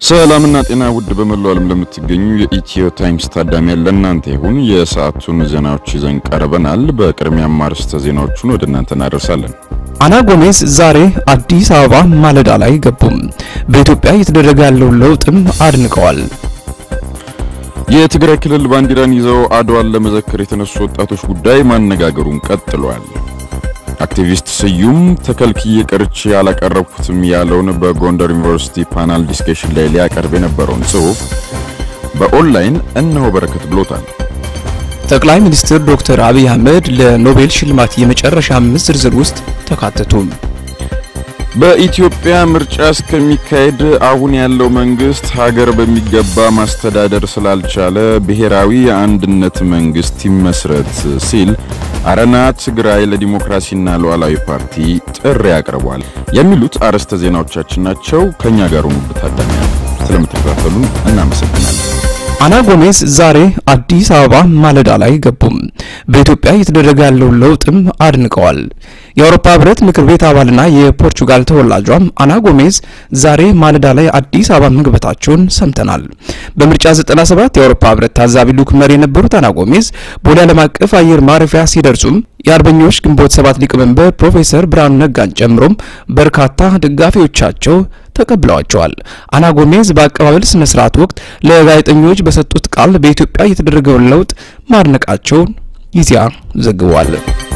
ሰላምና ጤና ውድ በመላው ዓለም ለምትገኙ የኢትዮ ታይምስ ታዳሚያን ለእናንተ ይሁን። የሰዓቱን ዜናዎች ይዘን ቀርበናል። በቅድሚያም አርዕስተ ዜናዎቹን ወደ እናንተ እናደርሳለን። አና ጎሜዝ ዛሬ አዲስ አበባ ማለዳ ላይ ገቡም። በኢትዮጵያ እየተደረገ ያለውን ለውጥም አድንቀዋል። የትግራይ ክልል ባንዲራን ይዘው አድዋን ለመዘከር የተነሱ ወጣቶች ጉዳይ ማነጋገሩን ቀጥሏል። አክቲቪስት ስዩም ተከልክዬ ቀርቼ ያላቀረብኩትም ያለውን በጎንደር ዩኒቨርሲቲ ፓናል ዲስከሽን ላይ ሊያቀርብ የነበረውን ጽሑፍ በኦንላይን እነሆ በረከት ብሎታል። ጠቅላይ ሚኒስትር ዶክተር አብይ አህመድ ለኖቤል ሽልማት የመጨረሻ አምስት ዝርዝር ውስጥ ተካተቱ። በኢትዮጵያ ምርጫ እስከሚካሄድ አሁን ያለው መንግስት ሀገር በሚገባ ማስተዳደር ስላልቻለ ብሔራዊ የአንድነት መንግስት ይመስረት ሲል አረና ትግራይ ለዲሞክራሲና ሉዓላዊ ፓርቲ ጥሪ አቅርቧል። የሚሉት አርዕስተ ዜናዎቻችን ናቸው። ከኛ ጋር ሁኑ ታዳሚያን። ስለምትከታተሉን እናመሰግናለን። አና ጎሜዝ ዛሬ አዲስ አበባ ማለዳ ላይ ገቡም። በኢትዮጵያ እየተደረገ ያለውን ለውጥም አድንቀዋል። የአውሮፓ ህብረት ምክር ቤት አባልና የፖርቹጋል ተወላጇም አና ጎሜዝ ዛሬ ማለዳ ላይ አዲስ አበባ መግባታቸውን ሰምተናል። በምርጫ 97 የአውሮፓ ህብረት ታዛቢ ልዑክ መሪ የነበሩት አና ጎሜዝ ቦሌ ዓለም አቀፍ አየር ማረፊያ ሲደርሱም የአርበኞች ግንቦት ሰባት ሊቀመንበር ፕሮፌሰር ብርሃኑ ነጋን ጨምሮም በርካታ ደጋፊዎቻቸው ተቀብለዋቸዋል። አና ጎሜዝ በአቀባበል ስነ ስርዓት ወቅት ለጋዜጠኞች በሰጡት ቃል በኢትዮጵያ የተደረገውን ለውጥ ማድነቃቸውን ኢዜአ ዘግቧል።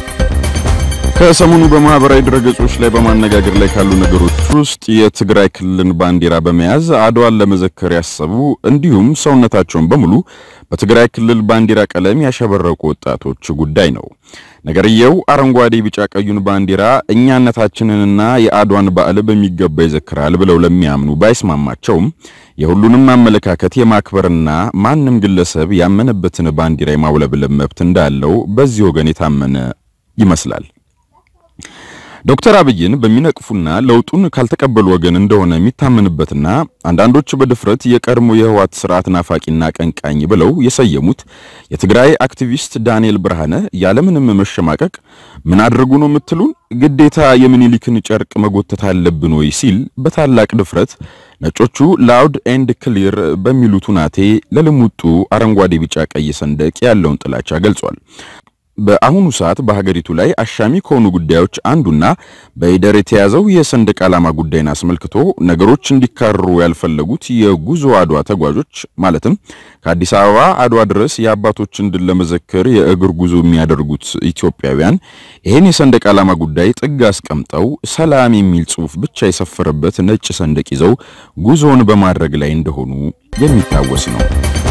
ከሰሞኑ በማህበራዊ ድረገጾች ላይ በማነጋገር ላይ ካሉ ነገሮች ውስጥ የትግራይ ክልልን ባንዲራ በመያዝ አድዋን ለመዘከር ያሰቡ እንዲሁም ሰውነታቸውን በሙሉ በትግራይ ክልል ባንዲራ ቀለም ያሸበረቁ ወጣቶች ጉዳይ ነው። ነገርየው አረንጓዴ፣ ቢጫ ቀዩን ባንዲራ እኛነታችንንና የአድዋን በዓል በሚገባ ይዘክራል ብለው ለሚያምኑ ባይስማማቸውም የሁሉንም አመለካከት የማክበርና ማንም ግለሰብ ያመነበትን ባንዲራ የማውለብለብ መብት እንዳለው በዚህ ወገን የታመነ ይመስላል። ዶክተር አብይን በሚነቅፉና ለውጡን ካልተቀበሉ ወገን እንደሆነ የሚታመንበትና አንዳንዶች በድፍረት የቀድሞ የህወሓት ስርዓት ናፋቂና ቀንቃኝ ብለው የሰየሙት የትግራይ አክቲቪስት ዳንኤል ብርሃነ ያለምንም መሸማቀቅ ምን አድርጉ ነው የምትሉን? ግዴታ የምኒልክን ጨርቅ መጎተት አለብን ወይ ሲል በታላቅ ድፍረት ነጮቹ ላውድ ኤንድ ክሊር በሚሉት ሁናቴ ለልሙጡ አረንጓዴ፣ ቢጫ፣ ቀይ ሰንደቅ ያለውን ጥላቻ ገልጿል። በአሁኑ ሰዓት በሀገሪቱ ላይ አሻሚ ከሆኑ ጉዳዮች አንዱና በኢደር የተያዘው የሰንደቅ ዓላማ ጉዳይን አስመልክቶ ነገሮች እንዲካረሩ ያልፈለጉት የጉዞ አድዋ ተጓዦች ማለትም ከአዲስ አበባ አድዋ ድረስ የአባቶችን ድል ለመዘከር የእግር ጉዞ የሚያደርጉት ኢትዮጵያውያን ይህን የሰንደቅ ዓላማ ጉዳይ ጥግ አስቀምጠው ሰላም የሚል ጽሑፍ ብቻ የሰፈረበት ነጭ ሰንደቅ ይዘው ጉዞውን በማድረግ ላይ እንደሆኑ የሚታወስ ነው።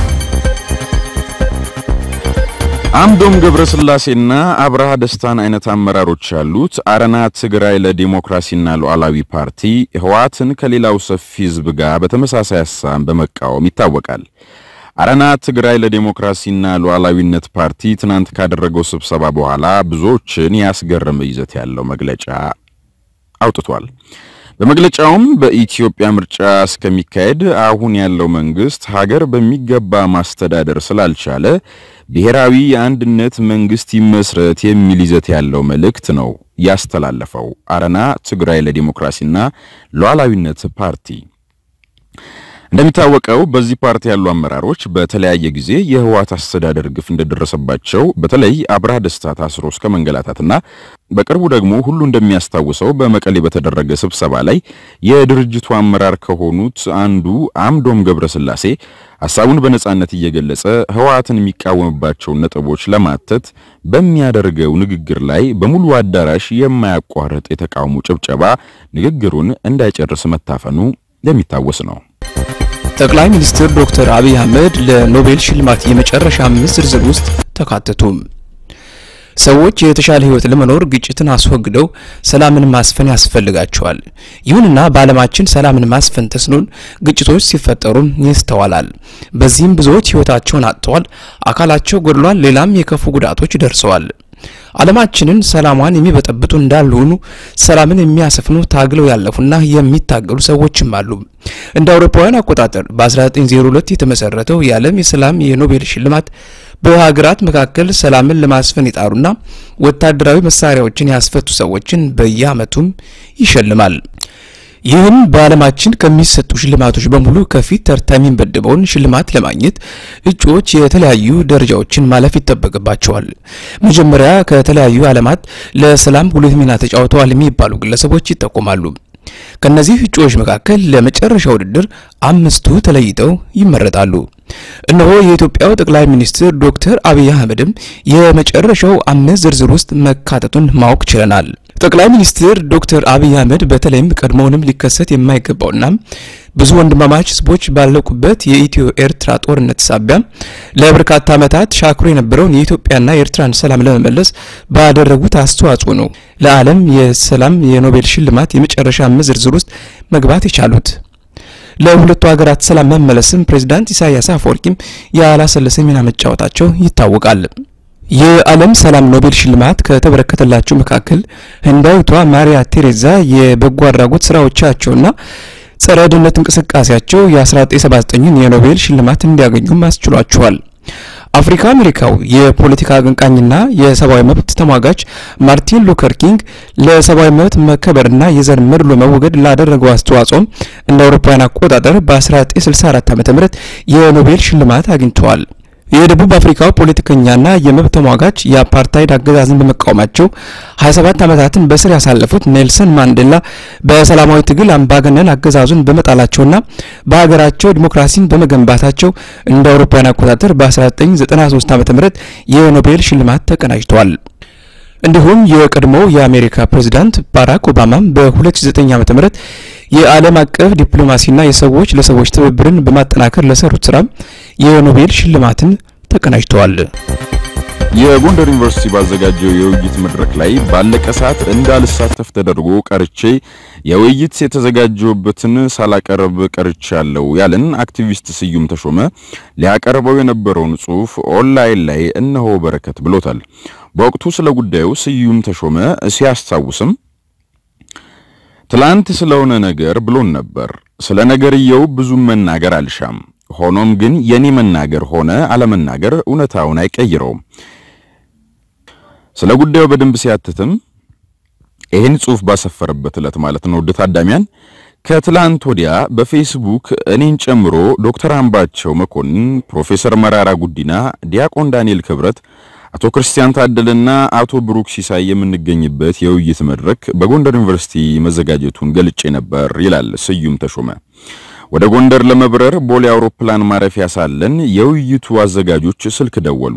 አምዶም ገብረስላሴና አብርሃ ደስታን አይነት አመራሮች ያሉት አረና ትግራይ ለዲሞክራሲና ሉዓላዊ ፓርቲ ህወሓትን ከሌላው ሰፊ ህዝብ ጋር በተመሳሳይ ሀሳብ በመቃወም ይታወቃል። አረና ትግራይ ለዲሞክራሲና ሉዓላዊነት ፓርቲ ትናንት ካደረገው ስብሰባ በኋላ ብዙዎችን ያስገረመ ይዘት ያለው መግለጫ አውጥቷል። በመግለጫውም በኢትዮጵያ ምርጫ እስከሚካሄድ አሁን ያለው መንግስት ሀገር በሚገባ ማስተዳደር ስላልቻለ ብሔራዊ የአንድነት መንግስት ይመስረት የሚል ይዘት ያለው መልእክት ነው ያስተላለፈው አረና ትግራይ ለዲሞክራሲና ሉዓላዊነት ፓርቲ። እንደሚታወቀው በዚህ ፓርቲ ያሉ አመራሮች በተለያየ ጊዜ የህወሓት አስተዳደር ግፍ እንደደረሰባቸው በተለይ አብርሃ ደስታ ታስሮ እስከ መንገላታትና በቅርቡ ደግሞ ሁሉ እንደሚያስታውሰው በመቀሌ በተደረገ ስብሰባ ላይ የድርጅቱ አመራር ከሆኑት አንዱ አምዶም ገብረስላሴ ሐሳቡን በነጻነት እየገለጸ ህወሓትን የሚቃወምባቸውን ነጥቦች ለማተት በሚያደርገው ንግግር ላይ በሙሉ አዳራሽ የማያቋርጥ የተቃውሞ ጭብጨባ ንግግሩን እንዳይጨርስ መታፈኑ የሚታወስ ነው። ጠቅላይ ሚኒስትር ዶክተር አብይ አህመድ ለኖቤል ሽልማት የመጨረሻ አምስት ዝርዝር ውስጥ ተካተቱ። ሰዎች የተሻለ ህይወት ለመኖር ግጭትን አስወግደው ሰላምን ማስፈን ያስፈልጋቸዋል። ይሁንና በዓለማችን ሰላምን ማስፈን ተስኖን ግጭቶች ሲፈጠሩም ይስተዋላል። በዚህም ብዙዎች ህይወታቸውን አጥተዋል፣ አካላቸው ጎድሏል፣ ሌላም የከፉ ጉዳቶች ደርሰዋል። ዓለማችንን ሰላሟን የሚበጠብጡ እንዳሉ ሆኑ ሰላምን የሚያሰፍኑ ታግለው ያለፉና የሚታገሉ ሰዎችም አሉ። እንደ አውሮፓውያን አቆጣጠር በ1902 የተመሰረተው የዓለም የሰላም የኖቤል ሽልማት በሀገራት መካከል ሰላምን ለማስፈን የጣሩና ወታደራዊ መሳሪያዎችን ያስፈቱ ሰዎችን በየዓመቱም ይሸልማል። ይህም በዓለማችን ከሚሰጡ ሽልማቶች በሙሉ ከፊት ተርታ የሚመደበውን ሽልማት ለማግኘት እጩዎች የተለያዩ ደረጃዎችን ማለፍ ይጠበቅባቸዋል። መጀመሪያ ከተለያዩ ዓለማት ለሰላም ጉልህ ሚና ተጫውተዋል የሚባሉ ግለሰቦች ይጠቆማሉ። ከነዚህ እጩዎች መካከል ለመጨረሻ ውድድር አምስቱ ተለይተው ይመረጣሉ። እነሆ የኢትዮጵያው ጠቅላይ ሚኒስትር ዶክተር አብይ አህመድም የመጨረሻው አምስት ዝርዝር ውስጥ መካተቱን ማወቅ ችለናል። ጠቅላይ ሚኒስትር ዶክተር አብይ አህመድ በተለይም ቀድሞውንም ሊከሰት የማይገባውና ብዙ ወንድማማች ህዝቦች ባለቁበት የኢትዮ ኤርትራ ጦርነት ሳቢያ ለበርካታ ዓመታት ሻክሮ የነበረውን የኢትዮጵያና የኤርትራን ሰላም ለመመለስ ባደረጉት አስተዋጽኦ ነው ለዓለም የሰላም የኖቤል ሽልማት የመጨረሻ አምስት ዝርዝር ውስጥ መግባት የቻሉት። ለሁለቱ ሀገራት ሰላም መመለስም ፕሬዝዳንት ኢሳያስ አፈወርቂም ያላሰለሰ ሚና መጫወታቸው ይታወቃል። የዓለም ሰላም ኖቤል ሽልማት ከተበረከተላቸው መካከል ህንዳዊቷ ማሪያ ቴሬዛ የበጎ አድራጎት ስራዎቻቸውና ጸረ ድህነት እንቅስቃሴያቸው የ1979ን የኖቤል ሽልማት እንዲያገኙም አስችሏቸዋል። አፍሪካ አሜሪካው የፖለቲካ አቀንቃኝና የሰብአዊ መብት ተሟጋች ማርቲን ሉተር ኪንግ ለሰብአዊ መብት መከበርና የዘር መድሎ መወገድ ላደረገው አስተዋጽኦም እንደ አውሮፓውያን አቆጣጠር በ1964 ዓ.ም የኖቤል ሽልማት አግኝተዋል። የደቡብ አፍሪካው ፖለቲከኛና የመብት ተሟጋች የአፓርታይድ አገዛዝን በመቃወማቸው 27 ዓመታትን በስር ያሳለፉት ኔልሰን ማንዴላ በሰላማዊ ትግል አምባገነን አገዛዙን በመጣላቸውና በሀገራቸው ዲሞክራሲን በመገንባታቸው እንደ አውሮፓውያን አቆጣጠር በ1993 ዓ.ም የኖቤል ሽልማት ተቀናጅተዋል። እንዲሁም የቀድሞው የአሜሪካ ፕሬዝዳንት ባራክ ኦባማም በ2009 ዓ.ም የዓለም አቀፍ ዲፕሎማሲና የሰዎች ለሰዎች ትብብርን በማጠናከር ለሰሩት ስራ የኖቤል ሽልማትን ተቀናጅተዋል። የጎንደር ዩኒቨርሲቲ ባዘጋጀው የውይይት መድረክ ላይ ባለቀ ሰዓት እንዳልሳተፍ ተደርጎ ቀርቼ የውይይት የተዘጋጀውበትን ሳላቀርብ ቀርቻለሁ ያለን አክቲቪስት ስዩም ተሾመ ሊያቀርበው የነበረውን ጽሑፍ ኦንላይን ላይ እነሆ በረከት ብሎታል። በወቅቱ ስለ ጉዳዩ ስዩም ተሾመ ሲያስታውስም ትላንት ስለሆነ ነገር ብሎን ነበር። ስለ ነገርየው ብዙም መናገር አልሻም። ሆኖም ግን የኔ መናገር ሆነ አለመናገር እውነታውን አይቀይረውም። ስለ ጉዳዩ በደንብ ሲያትትም ይህን ጽሑፍ ባሰፈረበት ዕለት ማለት ነው። ውድ ታዳሚያን ከትላንት ወዲያ በፌስቡክ እኔን ጨምሮ ዶክተር አምባቸው መኮንን፣ ፕሮፌሰር መራራ ጉዲና፣ ዲያቆን ዳንኤል ክብረት አቶ ክርስቲያን ታደለና አቶ ብሩክ ሲሳይ የምንገኝበት የውይይት መድረክ በጎንደር ዩኒቨርሲቲ መዘጋጀቱን ገልጬ ነበር ይላል ስዩም ተሾመ። ወደ ጎንደር ለመብረር ቦሌ አውሮፕላን ማረፊያ ሳለን የውይይቱ አዘጋጆች ስልክ ደወሉ።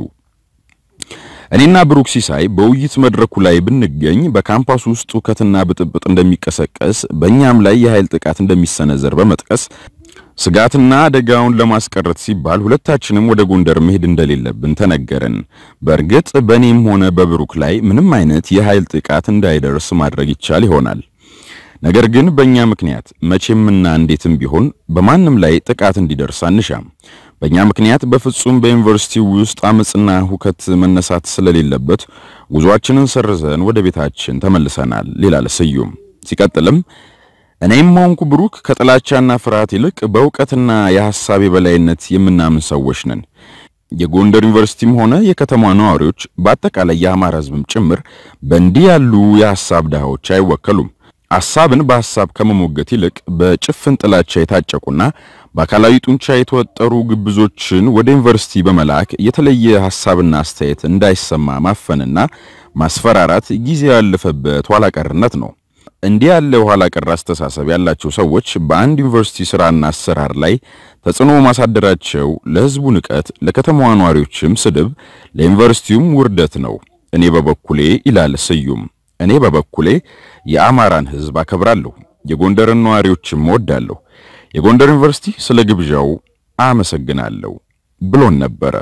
እኔና ብሩክ ሲሳይ በውይይት መድረኩ ላይ ብንገኝ በካምፓስ ውስጥ ሁከትና ብጥብጥ እንደሚቀሰቀስ በእኛም ላይ የኃይል ጥቃት እንደሚሰነዘር በመጥቀስ ስጋትና አደጋውን ለማስቀረት ሲባል ሁለታችንም ወደ ጎንደር መሄድ እንደሌለብን ተነገረን። በእርግጥ በእኔም ሆነ በብሩክ ላይ ምንም አይነት የኃይል ጥቃት እንዳይደርስ ማድረግ ይቻል ይሆናል። ነገር ግን በእኛ ምክንያት መቼምና እንዴትም ቢሆን በማንም ላይ ጥቃት እንዲደርስ አንሻም። በእኛ ምክንያት በፍጹም በዩኒቨርሲቲው ውስጥ አመጽና ሁከት መነሳት ስለሌለበት ጉዟችንን ሰርዘን ወደ ቤታችን ተመልሰናል ይላል ስዩም። ሲቀጥልም እኔም ሆንኩ ብሩክ ከጥላቻና ፍርሃት ይልቅ በእውቀትና የሐሳብ የበላይነት የምናምን ሰዎች ነን። የጎንደር ዩኒቨርሲቲም ሆነ የከተማ ነዋሪዎች በአጠቃላይ የአማራ ሕዝብም ጭምር በእንዲህ ያሉ የሐሳብ ድሃዎች አይወከሉም። ሐሳብን በሐሳብ ከመሞገት ይልቅ በጭፍን ጥላቻ የታጨቁና በአካላዊ ጡንቻ የተወጠሩ ግብዞችን ወደ ዩኒቨርሲቲ በመላክ የተለየ ሐሳብና አስተያየት እንዳይሰማ ማፈንና ማስፈራራት ጊዜ ያለፈበት ኋላ ቀርነት ነው። እንዲህ ያለ ኋላ ቀር አስተሳሰብ ያላቸው ሰዎች በአንድ ዩኒቨርሲቲ ስራና አሰራር ላይ ተጽዕኖ ማሳደራቸው ለሕዝቡ ንቀት፣ ለከተማዋ ነዋሪዎችም ስድብ፣ ለዩኒቨርሲቲውም ውርደት ነው። እኔ በበኩሌ ይላል ስዩም፣ እኔ በበኩሌ የአማራን ሕዝብ አከብራለሁ፣ የጎንደርን ነዋሪዎችም እወዳለሁ። የጎንደር ዩኒቨርሲቲ ስለ ግብዣው አመሰግናለሁ ብሎን ነበረ።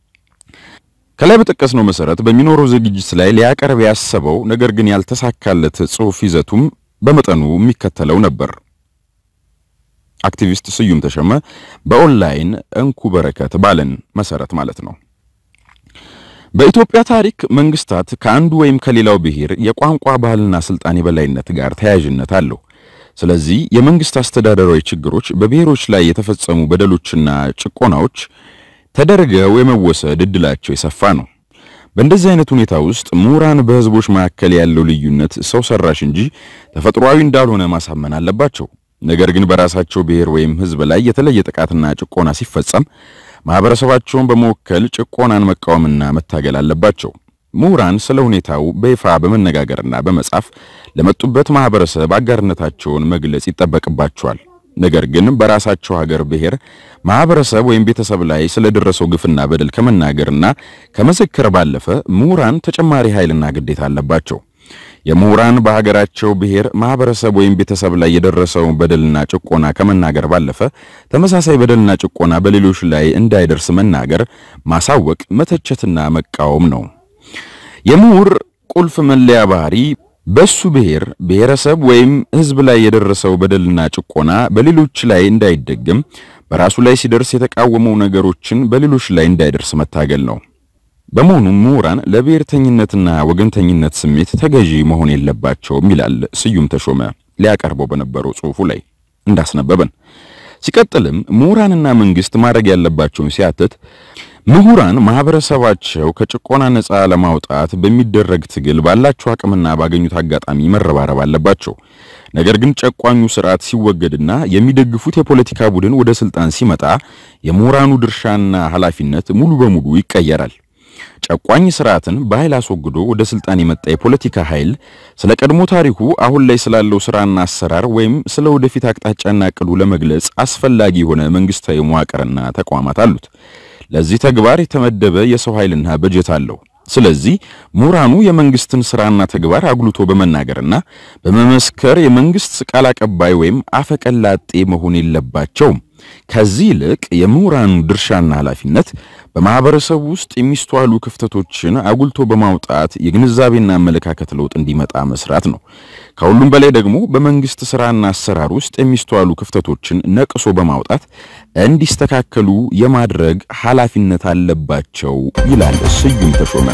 ከላይ በጠቀስነው መሰረት በሚኖረው ዝግጅት ላይ ሊያቀርብ ያሰበው ነገር ግን ያልተሳካለት ጽሑፍ ይዘቱም በመጠኑ የሚከተለው ነበር። አክቲቪስት ስዩም ተሾመ በኦንላይን እንኩ በረከት ባለን መሰረት ማለት ነው። በኢትዮጵያ ታሪክ መንግስታት ከአንዱ ወይም ከሌላው ብሔር የቋንቋ ባህልና ስልጣን የበላይነት ጋር ተያያዥነት አለው። ስለዚህ የመንግስት አስተዳደራዊ ችግሮች በብሔሮች ላይ የተፈጸሙ በደሎችና ጭቆናዎች ተደርገው የመወሰድ እድላቸው የሰፋ ነው። በእንደዚህ አይነት ሁኔታ ውስጥ ምሁራን በህዝቦች መካከል ያለው ልዩነት ሰው ሰራሽ እንጂ ተፈጥሯዊ እንዳልሆነ ማሳመን አለባቸው። ነገር ግን በራሳቸው ብሔር ወይም ህዝብ ላይ የተለየ ጥቃትና ጭቆና ሲፈጸም ማህበረሰባቸውን በመወከል ጭቆናን መቃወምና መታገል አለባቸው። ምሁራን ስለ ሁኔታው በይፋ በመነጋገርና በመጻፍ ለመጡበት ማህበረሰብ አጋርነታቸውን መግለጽ ይጠበቅባቸዋል። ነገር ግን በራሳቸው ሀገር ብሔር፣ ማህበረሰብ ወይም ቤተሰብ ላይ ስለደረሰው ግፍና በደል ከመናገርና ከመዘከር ባለፈ ምሁራን ተጨማሪ ኃይልና ግዴታ አለባቸው። የምሁራን በሀገራቸው ብሔር፣ ማህበረሰብ ወይም ቤተሰብ ላይ የደረሰውን በደልና ጭቆና ከመናገር ባለፈ ተመሳሳይ በደልና ጭቆና በሌሎች ላይ እንዳይደርስ መናገር፣ ማሳወቅ፣ መተቸትና መቃወም ነው። የምሁር ቁልፍ መለያ ባህሪ በሱ ብሔር ብሔረሰብ ወይም ህዝብ ላይ የደረሰው በደልና ጭቆና በሌሎች ላይ እንዳይደገም በራሱ ላይ ሲደርስ የተቃወመው ነገሮችን በሌሎች ላይ እንዳይደርስ መታገል ነው። በመሆኑም ምሁራን ለብሔርተኝነትና ወገንተኝነት ስሜት ተገዢ መሆን የለባቸውም ይላል ስዩም ተሾመ ሊያቀርበው በነበረው ጽሑፉ ላይ እንዳስነበበን። ሲቀጥልም ምሁራንና መንግስት ማድረግ ያለባቸውን ሲያትት ምሁራን ማህበረሰባቸው ከጭቆና ነፃ ለማውጣት በሚደረግ ትግል ባላቸው አቅምና ባገኙት አጋጣሚ መረባረብ አለባቸው። ነገር ግን ጨቋኙ ስርዓት ሲወገድና የሚደግፉት የፖለቲካ ቡድን ወደ ስልጣን ሲመጣ የምሁራኑ ድርሻና ኃላፊነት ሙሉ በሙሉ ይቀየራል። ጨቋኝ ስርዓትን በኃይል አስወግዶ ወደ ስልጣን የመጣ የፖለቲካ ኃይል ስለ ቀድሞ ታሪኩ አሁን ላይ ስላለው ስራና አሰራር ወይም ስለ ወደፊት አቅጣጫና እቅዱ ለመግለጽ አስፈላጊ የሆነ መንግስታዊ መዋቅርና ተቋማት አሉት። ለዚህ ተግባር የተመደበ የሰው ኃይልና በጀት አለው። ስለዚህ ምሁራኑ የመንግስትን ስራና ተግባር አጉልቶ በመናገርና በመመስከር የመንግስት ቃል አቀባይ ወይም አፈቀላጤ መሆን የለባቸውም። ከዚህ ይልቅ የምሁራኑ ድርሻና ኃላፊነት በማህበረሰቡ ውስጥ የሚስተዋሉ ክፍተቶችን አጉልቶ በማውጣት የግንዛቤና አመለካከት ለውጥ እንዲመጣ መስራት ነው። ከሁሉም በላይ ደግሞ በመንግስት ስራና አሰራር ውስጥ የሚስተዋሉ ክፍተቶችን ነቅሶ በማውጣት እንዲስተካከሉ የማድረግ ኃላፊነት አለባቸው ይላል ስዩም ተሾመ።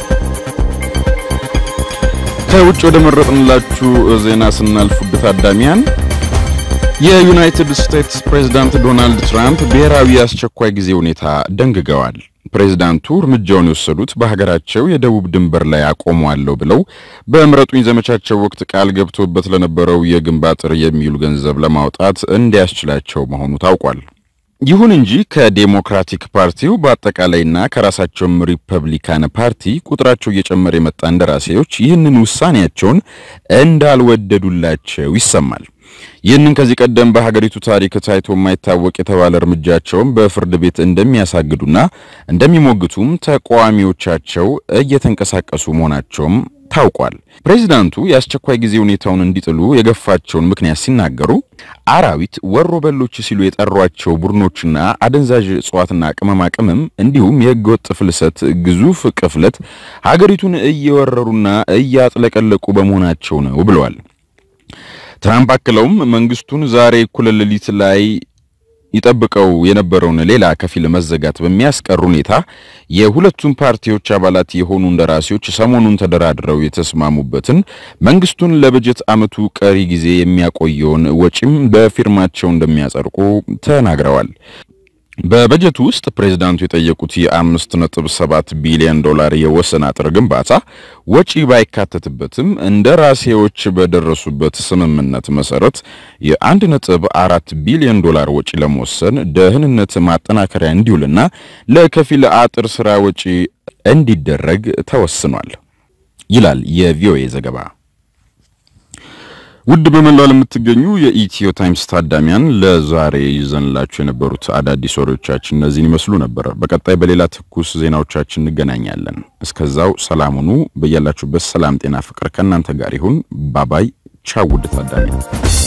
ከውጭ ወደ መረጥንላችሁ ዜና ስናልፍ ውድ ታዳሚያን የዩናይትድ ስቴትስ ፕሬዝዳንት ዶናልድ ትራምፕ ብሔራዊ አስቸኳይ ጊዜ ሁኔታ ደንግገዋል። ፕሬዝዳንቱ እርምጃውን የወሰዱት በሀገራቸው የደቡብ ድንበር ላይ አቆመዋለሁ ብለው በምረጡኝ ዘመቻቸው ወቅት ቃል ገብቶበት ለነበረው የግንብ አጥር የሚውል ገንዘብ ለማውጣት እንዲያስችላቸው መሆኑ ታውቋል። ይሁን እንጂ ከዴሞክራቲክ ፓርቲው በአጠቃላይና ከራሳቸውም ሪፐብሊካን ፓርቲ ቁጥራቸው እየጨመረ የመጣ እንደራሴዎች ይህንን ውሳኔያቸውን እንዳልወደዱላቸው ይሰማል። ይህንን ከዚህ ቀደም በሀገሪቱ ታሪክ ታይቶ የማይታወቅ የተባለ እርምጃቸውን በፍርድ ቤት እንደሚያሳግዱና እንደሚሞግቱም ተቃዋሚዎቻቸው እየተንቀሳቀሱ መሆናቸውም ታውቋል። ፕሬዚዳንቱ የአስቸኳይ ጊዜ ሁኔታውን እንዲጥሉ የገፋቸውን ምክንያት ሲናገሩ አራዊት፣ ወሮ በሎች ሲሉ የጠሯቸው ቡድኖችና አደንዛዥ እጽዋትና ቅመማ ቅመም እንዲሁም የህገወጥ ፍልሰት ግዙፍ ቅፍለት ሀገሪቱን እየወረሩና እያጥለቀለቁ በመሆናቸው ነው ብለዋል። ትራምፕ አክለውም መንግስቱን ዛሬ እኩለ ሌሊት ላይ ይጠብቀው የነበረውን ሌላ ከፊል መዘጋት በሚያስቀር ሁኔታ የሁለቱም ፓርቲዎች አባላት የሆኑ እንደራሴዎች ሰሞኑን ተደራድረው የተስማሙበትን መንግስቱን ለበጀት ዓመቱ ቀሪ ጊዜ የሚያቆየውን ወጪም በፊርማቸው እንደሚያጸድቁ ተናግረዋል። በበጀቱ ውስጥ ፕሬዝዳንቱ የጠየቁት የአምስት ነጥብ ሰባት ቢሊዮን ዶላር የወሰን አጥር ግንባታ ወጪ ባይካተትበትም እንደራሴዎች በደረሱበት ስምምነት መሰረት የአንድ ነጥብ አራት ቢሊዮን ዶላር ወጪ ለመወሰን ደህንነት ማጠናከሪያ እንዲውልና ለከፊል አጥር ስራ ወጪ እንዲደረግ ተወስኗል ይላል የቪኦኤ ዘገባ። ውድ በመላው ለምትገኙ የኢትዮ ታይምስ ታዳሚያን ለዛሬ ይዘንላችሁ የነበሩት አዳዲስ ወሬዎቻችን እነዚህን ይመስሉ ነበር። በቀጣይ በሌላ ትኩስ ዜናዎቻችን እንገናኛለን። እስከዛው ሰላም ሁኑ። በያላችሁበት ሰላም፣ ጤና፣ ፍቅር ከእናንተ ጋር ይሁን። ባባይ ቻው ውድ ታዳሚያን